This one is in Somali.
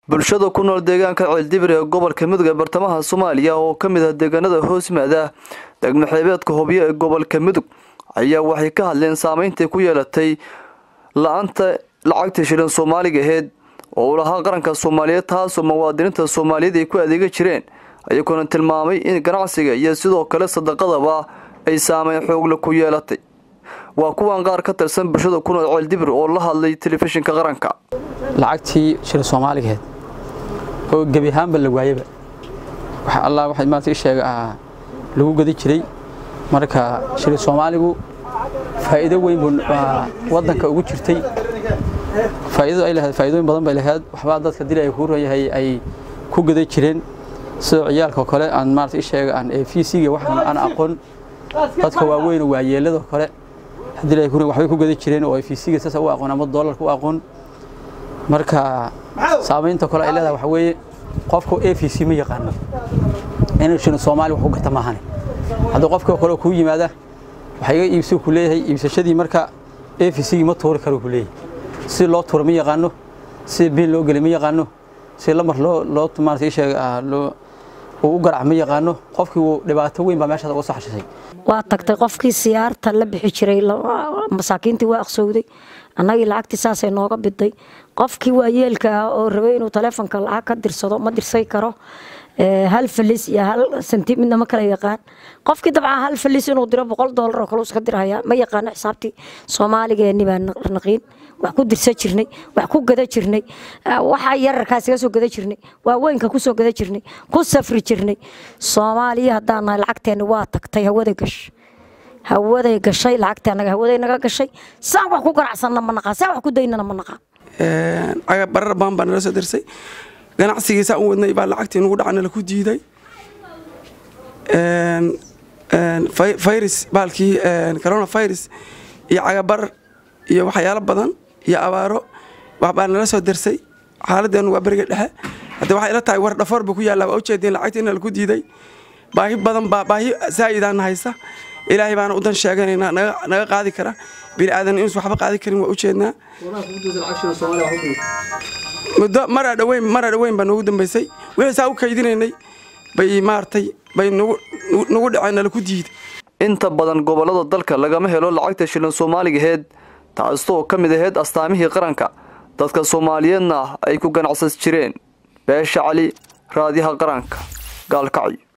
bulshada ku nool deegaanka ceeldibir ee gobolka mudug ee bartamaha soomaaliya oo ka mid ah deegaanada hoos yimaada degmo xeebeedka hobyo ee gobolka mudug ayaa waxay ka hadleen saameyntai ku yeelatay la-anta lacagta shilin soomaaliga aheyd oo uu lahaa qaranka soomaaliyeed taasoo muwaadiniinta soomaaliyeed ay ku adeega jireen ayagoona tilmaamay in ganacsiga iyo sidoo kale sadaqadaba ay saameyn xoogle ku yeelatay waa kuwan qaar ka tirsan bulshada ku nool ceeldibir oo la hadlay telefishinka qaranka lacagtii shilin soomaaligeed oo gebi ahaanba la waayaba waxa allah waxay maanta ii sheega ah lagu gadi jiray marka shilin soomaaligu faa'iido weyn buu waddanka ugu jirtay faa'iidadu ay lahayd faa'iidooyin badan bay lahayd waxbaa dadka dili ay ku rayahay ay ku gada jireen sida ciyaalka kale aan maarata ii sheega aan fiisiga waxaan aan aqoon dadka waaweyn waa yeelada kale hadii ay ku waxbay ku gada jireen oo ay fiisiga saas u aqoon ama doolarka u aqoon marka saameynta kale ay leedahay waxa weeye qofku AFC ma yaqaano inuu shino Soomaali wax u gata maahan haddii qofka kale ku yimaada waxa iga iibsi ku leeyahay iibsashadii marka AFC ma tuuri karo ku leeyahay si loo tuuro ma yaqaano si biil loo geli ma yaqaano si lamar loo loo tumaartay sheega loo uu u garaac ma yaqaano qofkii uu dhibaato weyn baa meeshaas uga soo xashisay waa tagtay qofkii siyaarta la bixi jiray masaakiintii waa aqsowday annagii lacagtii saasay nooga biday qofkii waayeelka ah oo rabay inuu taleefonka lacag ka dirsado ma dirsay karo hal falis iyo hal senti midna ma kala yaqaan qofkii dabcan hal falis inuu diro boqol doolar oo kale iska dirhaya ma yaqaano xisaabtii soomaaligeeni baa naqiin wax ku dirsan jirnay wax ku gada jirnay waxa yararkaas iga soo gada jirnay waaweynka ku soo gada jirnay ku safri jirnay soomaaliya haddaan nahay lacagteenni waa tagtay hawada gash hawaday gashay lacagtii annaga hawaday naga gashay saan wax ku ganacsanna ma naqaan saan wax ku daynana ma naqaan barar baan baa nala soo dirsay ganacsigii saa u wadnay baa lacagtii nugu dhaca nala ku diiday virus baalkii corona virus iyo cagabarar iyo waxyaalo badan iyo abaaro waxbaa nala soo dirsay xaaladdeenu waa beriga dhexe hadda waxay ila tahay war dhafoor ba ku yaallaa waa ujeedeen lacagtii in nala ku diiday baahi badan baa baahi zaa'idaana haysa ilaahay baana udan sheeganaynaa naga qaadi kara bini aadan inuus waxba qaadi karin waa ujeednaa muddo maraa dhaweyn maraa dhaweyn baa noogu dambaysay wixii saa u kaydinaynay bay maartay bay nagu dhaceen nala ku diiday inta badan gobollada dalka lagama helo lacagta shilin soomaaligaheed taastoo ka mid aheyd astaamihii qaranka dadka soomaaliyeedna ay ku ganacsas jireen beesha cali raadiyaha qaranka gaalkacyo